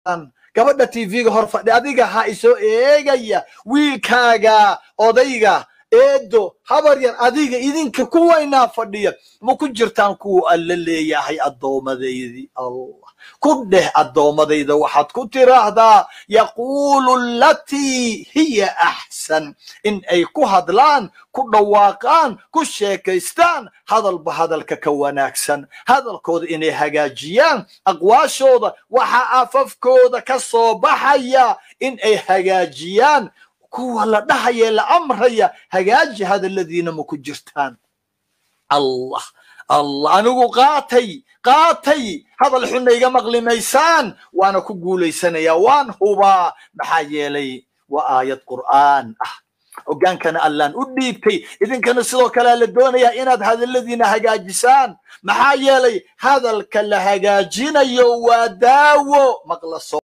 gabadha tv-ga hor fadhi adiga ha isoo eegaya wiilkaaga odayga eedo habar yar adiga idinka kuwaynaa fadhiya ma ku jirtaan kuwa alla leeyahay addoomadaydii allah ku dheh addoommadayda waxaad ku tiraahdaa yaquulu latii hiya axsan in ay ku hadlaan ku dhawaaqaan ku sheekaystaan hadalba hadalka ka wanaagsan hadalkooda inay hagaajiyaan aqwaashooda waxaa afafkooda ka soo baxaya in ay hagaajiyaan kuwa la dhahaya la amraya hagaaji hadalladiina ma ku jirtaan allah allah anigu qaatay qaatay hadal xunna iga maqli maysaan waana ku guulaysanayaa waan hubaa maxaa yeelay waa aayad qur'aan ah hogaankana allaan u dhiibtay idinkana sidoo kalea la doonayaa inaad hadalladiina hagaajisaan maxaa yeelay hadalka la hagaajinayo waa daawo maqla